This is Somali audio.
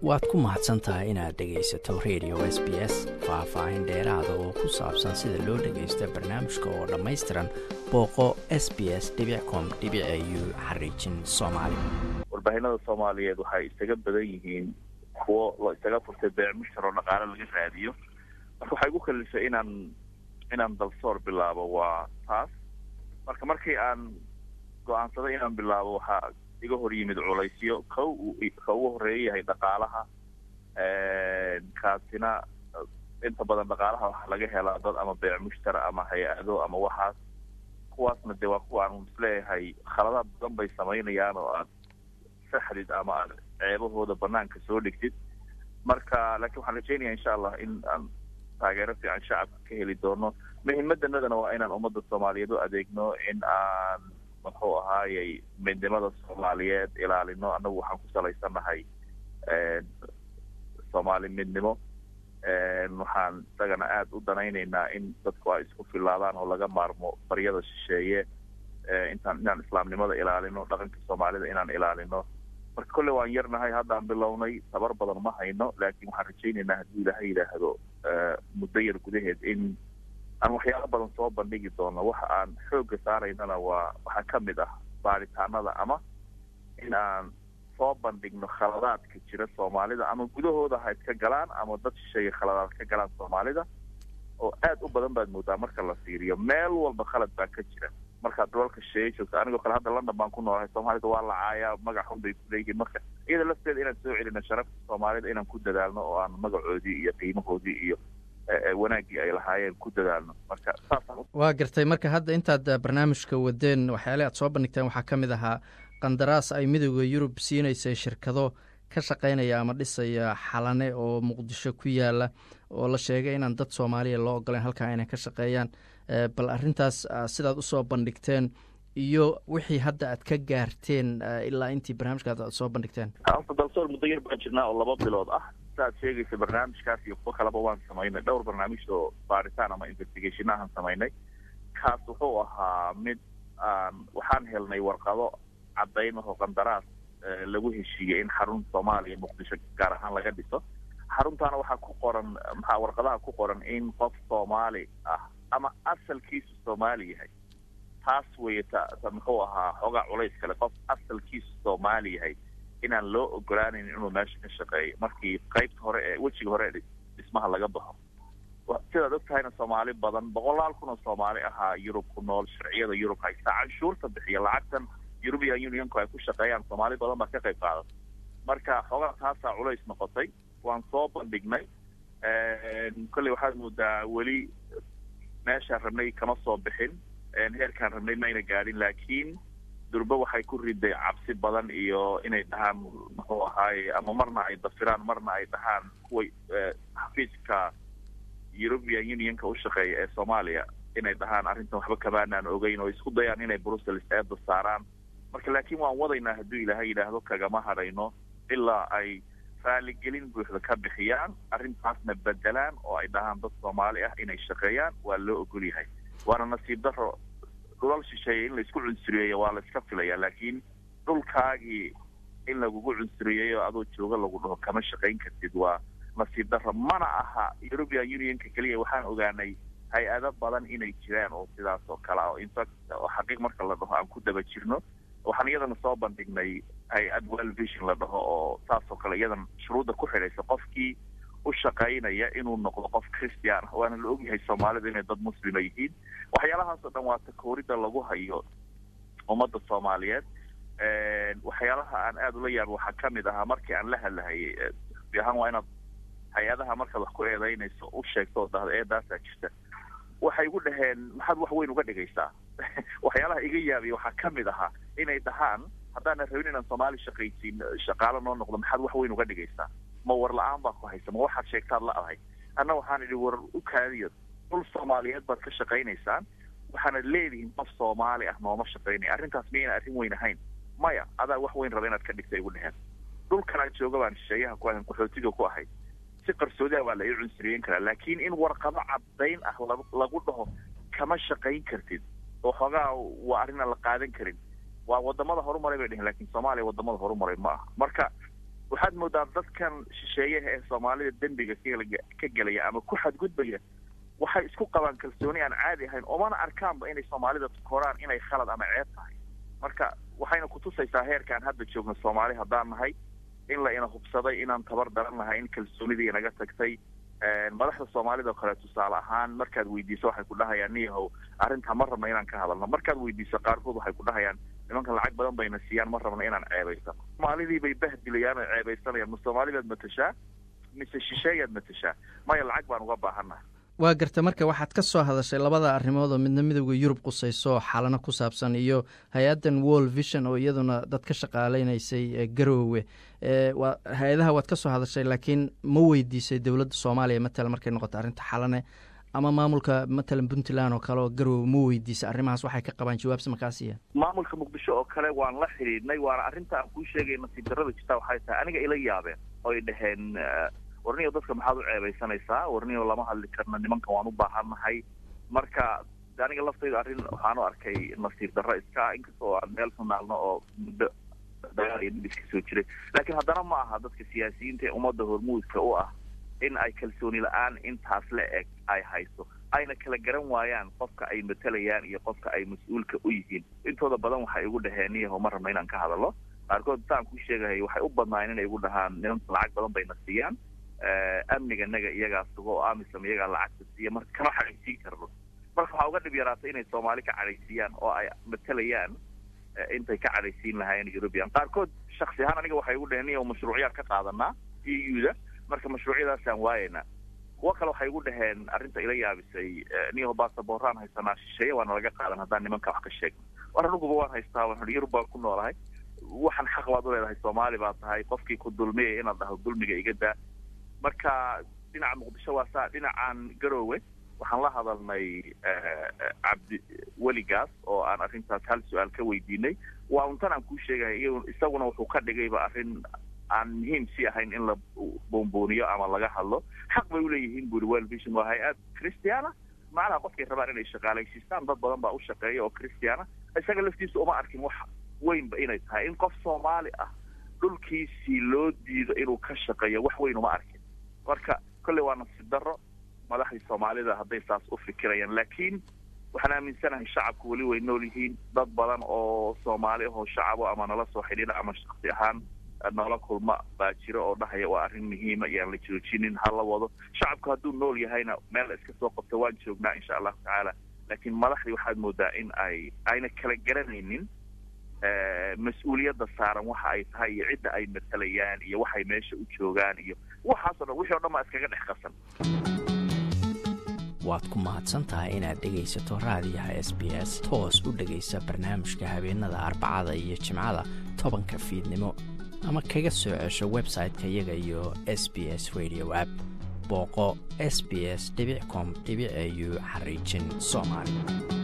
waad ku mahadsan tahay inaad dhegaysato radio s b s faah-faahin dheeraada oo ku saabsan sida loo dhagaysto barnaamijka oo dhammaystiran booqo s b s com u xariijin soomaali warbaahinada soomaaliyeed waxay isaga badan yihiin kuwo la isaga furtay beec mushtar oo dhaqaale laga raadiyo marka waxay igu kalifay inaan inaan dalsoor bilaabo waa taas marka markii aan go-aansaday inaan bilaabo waxaa iga hor yimid culaysyo ka ka ugu horeeya yahay dhaqaalaha kaasina inta badan dhaqaalaha waxaa laga helaa dad ama beec mushtara ama hay-ado ama waxaas kuwaasna dee waa kuwa aan isleeyahay khaladaad badan bay samaynayaan oo aad saxdid ama aad ceebahooda banaanka soo dhigtid marka laakiin waxaan rajeynaya insha allah in aan taageero fiican shacabka ka heli doono muhiimadanadana waa inaan ummadda soomaaliyeed u adeegno in aan muxuu ahaayey midnimada soomaaliyeed ilaalino annagu waxaan ku salaysannahay soomaali midnimo waxaan isagana aada u danaynaynaa in dadku ay isku filaadaan oo laga maarmo baryada shisheeye intaan inaan islaamnimada ilaalino dhaqanka soomaalida inaan ilaalino marka kolle waan yarnahay haddaan bilownay tabar badan ma hayno laakiin waxaan rajaynaynaa haddii ilaaha yidhaahdo muddo yar gudaheed in aan waxyaalo badan soo bandhigi doono waxa aan xoogga saaraynana waa waxaa ka mid ah baaritaanada ama in aan soo bandhigno khaladaadka jira soomaalida ama gudahooda ha iska galaan ama dad shisheeye khaladaad ka galaan soomaalida oo aad u badan baad moodaa marka la fiiriyo meel walba khalad baa ka jira markaad dalalka shisheeye joogto anigoo kale hadda london baan ku noolahay soomaalida waa lacaayaa magac xun bay kuleeyihiin marka iyada lafteeda inaan soo celino sharafta soomaalida inaan ku dadaalno oo aan magacoodii iyo qiimahoodii iyo wanaaggii ay lahaayeen ku dadaalno marka saasaan waa gartay marka hadda intaad barnaamijka wadeen waxyaale aad soo bandhigteen waxaa ka mid ahaa qandaraas ay midooda yurub siinaysay shirkado ka shaqaynaya ama dhisaya xalane oo muqdisho ku yaala oo la sheegay inaan dad soomaaliya loo ogoleyn halkaa inay ka shaqeeyaan bal arrintaas sidaad usoo bandhigteen iyo wixii hadda aad ka gaarteen ilaa intii barnaamijkaad aad soo bandhigteen horta dalsoor muddo yar baan jirnaa oo laba bilood ah saaad sheegaysa barnaamijkaas iyo kuwo kaleba waan samaynay dhowr barnaamij oo baaritaan ama investigationahan samaynay kaas wuxuu ahaa mid aan waxaan helnay warqado caddayn ahoo qandaraas lagu heshiiyey in xarun soomaaliya muqdisho gaar ahaan laga dhiso xaruntaana waxaa ku qoran maxaa warqadaha ku qoran in qof soomaali ah ama asalkiisu soomaali yahay taas weeye ta ta muxuu ahaa xoogaa culays kale qof asalkiisu soomaali yahay inaan loo ogolaaneyn inuu meesha ka shaqeeyo markii qaybta hore ee wejiga hore ee dhismaha laga baxo sidaad og tahayna soomaali badan boqolaal kun oo soomaali ahaa yurub ku nool sharciyada yurub haysta canshuurta bixiya lacagtan european unionku ay ku shaqeeyaan soomaali badan baa ka qayb qaadata marka xoogaa taasaa culays noqotay waan soo bandhignay kolley waxaad moodaa weli meeshaan rabnay kama soo bixin heerkaan rabnay mayna gaadhin laakiin durbe waxay ku riday cabsi badan iyo inay dhahaan muxuu ahaaye ama marna ay dafiraan marna ay dhahaan kuwa xafiiska european unionka u shaqeeya ee soomaaliya inay dhahaan arrintan waxba kamaanaan ogeyn oo isku dayaan inay brussels eedda saaraan marka laakiin waan wadaynaa hadduu ilaahay yidhaahdo kagama hadhayno ilaa ay raaligelin buuxda ka bixiyaan arrintaasna bedelaan oo ay dhahaan dad soomaali ah inay shaqeeyaan waa loo ogol yahay waana nasiib daro dhulal shisheeye in laisku cunsuriyeeyo waa la iska filaya laakiin dhulkaagii in lagugu cunsuriyeeyo adoo jooga lagu dhaho kama shaqayn kartid waa nasiib daro mana aha european unionka keliya waxaan ogaanay hay-ado badan inay jiraan oo sidaas oo kale ah oo infact oo xaqiiq marka la dhaho aan ku daba jirno waxaan iyadana soo bandhignay hay-ad well vision la dhaho oo saas oo kale iyadana shuruudda ku xidhaysa qofkii u shaqaynaya inuu noqdo qof christian ah waana la ogyahay soomaalida inay dad muslima yihiin waxyaalahaas oo dhan waa takooridda lagu hayo ummadda soomaaliyeed waxyaalaha aan aada ula yaaba waxaa ka mid ahaa markii aan la hadlahayay si ahaan waa inaad hay-adaha markaad wax ku eedaynayso u sheegto oo dahda eedaasaa jirta waxay igu dhaheen maxaad wax weyn uga dhigaysaa waxyaalaha iga yaabiya waxaa ka mid ahaa inay dhahaan haddaanan rabin inaan soomaali shaqaysiin shaqaalo noo noqdo maxaad wax weyn uga dhigaysaa ma war la-aan baa ku haysa ma waxaad sheegtaad la adahay anna waxaan idhi war u kaadiyo dhul soomaaliyeed baad ka shaqaynaysaan waxaanad leedihiin qof soomaali ah nooma shaqaynaya arrintaas miyayna arrin weyn ahayn maya adaa wax weyn raba inaad ka dhigta igu dheheen dhulkan aan jooga baan shisheeyaha ku ahayn qaxootiga ku ahay si qarsoodia waa la ii cunsuriyeyn karaa laakiin in warqado caddayn ah lagu dhaho kama shaqayn kartid oo xoogaa waa arrin aan la qaadan karin waa wadamada horumaray bay dheheen lakin soomaaliya wadamada horumaray ma aha marka waxaad waxaad moodaa dadkan shisheeyaha ee soomaalida dembiga ka gelaya ama ku xadgudbaya waxay isku qabaan kalsooni aan caadi ahayn oomana arkaanba inay soomaalida koraan inay khalad ama ceeb tahay marka waxayna kutusaysaa heerkaan hadda joogno soomaali haddaan nahay in la ina hubsaday inaan tabar daran nahay in kalsoonidii inaga tagtay madaxda soomaalida o kale tusaale ahaan markaad weydiiso waxay ku dhahayaan niyahow arrintaa ma rabna inaan ka hadalno markaad weydiiso qaarkood waxay ku dhahayaan nimankan lacag badan bayna siiyaan ma rabna inaan ceebaysano soomaalidii bay bahdilayaan oo ceebaysanayaan ma soomaalidaad matashaa mise shisheeyaad matashaa maya lacag baan uga baahannaha waa garta marka waxaad ka soo hadashay labada arrimood oo midna midowda yurub qusayso xalano ku saabsan iyo hay-addan world vision oo iyaduna dad ka shaqaaleynaysay garoowe waa hay-adaha waad ka soo hadashay laakiin ma weydiisay dowladda soomaaliya matala markay noqoto arrinta xalane ama maamulka matalan puntland oo kale oo garoowe ma weydiisay arrimahaas waxay ka qabaan jawaabsi makaasiya maamulka muqdisho oo kale waan la xidhiidhnay waana arrinta aan kuu sheegay nasiib darrada jirta waxay tahay aniga ila yaabeen oy dhaheen warniyo dadka maxaad u ceebaysanaysaa warniyo lama hadli karna nimankan waan u baahannahay marka aniga laftayda arrin waxaan u arkay nasiib darro iska inkastoo aan meel sunaalno oo muddo dagaal iyo dhib iska soo jiray laakiin haddana ma aha dadka siyaasiyiinta ee ummadda hormuudka u ah in ay kalsooni la-aan intaas la eg ay hayso ayna kala garan waayaan qofka ay matalayaan iyo qofka ay mas-uulka u yihiin intooda badan waxay igu dhaheen niyaho ma rabna inaan ka hadalno qaarkood intaan ku sheegahay waxay u badnaayeen inay igu dhahaan nimanka lacag badan bayna siiyaan amniga naga iyagaa sugo oo amisom iyagaa lacagta siiya marka kama xadhaysiin karno marka waxaa uga dhib yaraatay inay soomaali ka cadhaysiiyaan oo ay matalayaan intay ka cadhaysiin lahaayeen eurubian qaarkood shaksi ahaan aniga waxay igu dhaheen niyo mashruucyaad ka qaadanaa e u da marka mashruucyadaasaan waayaynaa kuwo kale waxay igu dhaheen arrinta ila yaabisay niyaho basabooraan haysanaa shisheeye waana laga qaadan haddaan nimanka wax ka sheegno war anuguba waan haystaa waan yurub baan ku noolahay waxaan xaq baad u leedahay soomaali baa tahay qofkii ku dulmiyaya inaad dhaho dulmiga iga daa marka dhinaca muqdisho waa saa dhinacan garoowe waxaan la hadalnay cabdi weligaas oo aan arrintaas hal su-aal ka weydiinay waa untan aan kuu sheegaya isaguna wuxuu ka dhigayba arrin aan muhiim si ahayn in la boonbooniyo ama laga hadlo xaq bay uleeyihiin buri world vision waa hay-ad christiana macnaha qofkay rabaan inay shaqaalaysiistaan dad badan baa u shaqeeya oo christiana isaga laftiisa uma arkin wax weynba inay tahay in qof soomaali ah dhulkiisii loo diido inuu ka shaqeeyo wax weyn uma arkin marka kolley waa nasiib darro madaxdii soomaalida hadday saas u fikirayaan laakiin waxaan aaminsanahay shacabku weli way nool yihiin dad badan oo soomaali ahoo shacabo ama nala soo xidhiidha ama shaksi ahaan noola kulma baa jiro oo dhahaya waa arrin muhiima iyaan la joojinin ha la wado shacabku hadduu nool yahayna meel la iska soo qabto waan joognaa insha allahu tacaala laakiin madaxdii waxaad moodaa in ay ayna kala garanaynin mas-uuliyadda saaran waxa ay tahay iyo cidda ay matalayaan iyo waxay meesha u joogaan iyo waxaasoo dhan wixii o dhan baa iskaga dhex qasan waad ku mahadsan tahay inaad dhegaysato raadiyaha s b s toos u dhegaysa barnaamijka habeenada arbacada iyo jimcada tobanka fiidnimo ama kaga soo cesho website-ka iyaga iyo s b s radio app booqo s b s com au xariijin soomaali